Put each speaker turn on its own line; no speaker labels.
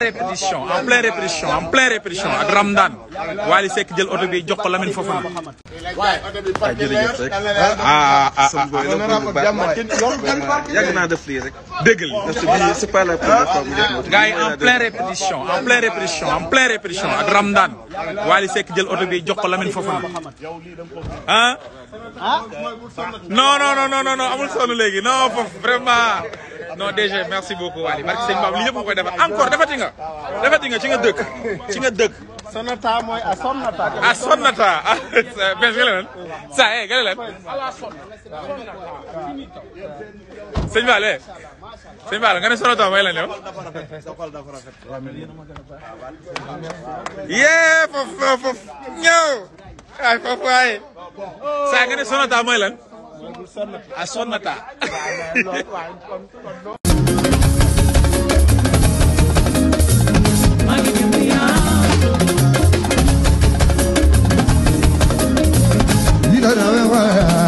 répétition en pleine répétition en pleine répétition ak Ramdan Wally Seck jël oto bi jox ko Lamine Fofana.
ah jërëjëf rek.
ah ah
sama boy la bëgg bu baax man yàgg naa def lii rek.
déggal
parce que bii c'est pas la première fois mu def moto.
gars yi en pleine répétition en pleine répétition en pleine répétition ak Ramdan Wally Seck jël oto bi jox ko Lamine Fofana. ah. non non non non non amul sonn léegi non foofu vraiment non DG merci beaucoup Wally barke sëñ Bab li yëpp nga koy defar encore defati nga defati nga ci nga dëkk ci nga dëkk.
Sonata mooy a sonnata.
a sonnata ah benn nga leen saa eh nga leen sëñ Ba lee sëñ Ba la nga ne sonnata mooy lan yow. yee foofu foofu ñëw ay foofu waaye saa nga ne sonnata mooy lan a sonnata.
You don't know why.